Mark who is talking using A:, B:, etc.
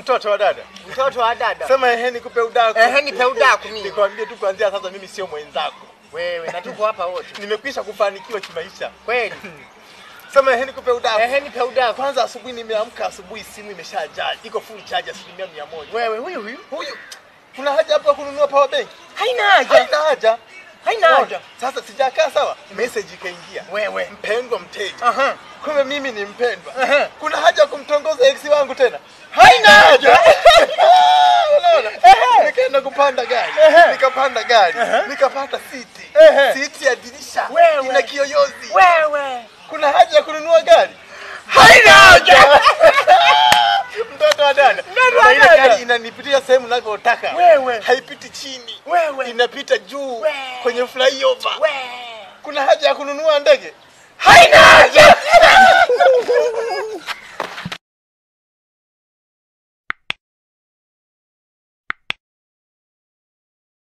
A: Mtoto wa dada,
B: Mtoto wa dada.
A: sema ehe, nikupe udaku.
B: Ehe, nipe udaku mimi.
A: Nikwambie tu kuanzia sasa, mimi sio mwenzako,
B: Wewe na tuko hapa wote.
A: nimekwisha kufanikiwa kimaisha.
B: Kweli.
A: Sema ehe, nikupe udaku.
B: Ehe, nipe udaku.
A: Kwanza asubuhi nimeamka, asubuhi simu imeshajaa, iko full charge asilimia mia moja.
B: Wewe huyu huyu.
A: Huyu kuna haja hapo ya kununua power bank?
B: Haina haja.
A: Haina haja.
B: Haina haja.
A: Sasa sijakaa sawa, message ikaingia,
B: Wewe.
A: mpendwa mteja.
B: Aha.
A: Kumbe mimi ni mpendwa.
B: Aha.
A: Kuna haja ya kumtongoza ex wangu tena?
B: Haina haja.
A: Unaona? Nikaenda kupanda gari,
B: Ehe.
A: nikapanda gari,
B: Ehe.
A: nikapata siti,
B: Ehe.
A: siti ya dirisha
B: Wewe.
A: ina kiyoyozi.
B: Wewe.
A: Kuna haja ya kununua gari?
B: Haina haja.
A: Mtoto wa dada,
B: Mtoto wa
A: na ile
B: dada.
A: gari inanipitia sehemu ninavyotaka,
B: Wewe.
A: haipiti chini,
B: Wewe.
A: inapita juu
B: Wewe.
A: kwenye flyover.
B: Wewe.
A: Kuna haja ya kununua ndege?
B: Haina haja.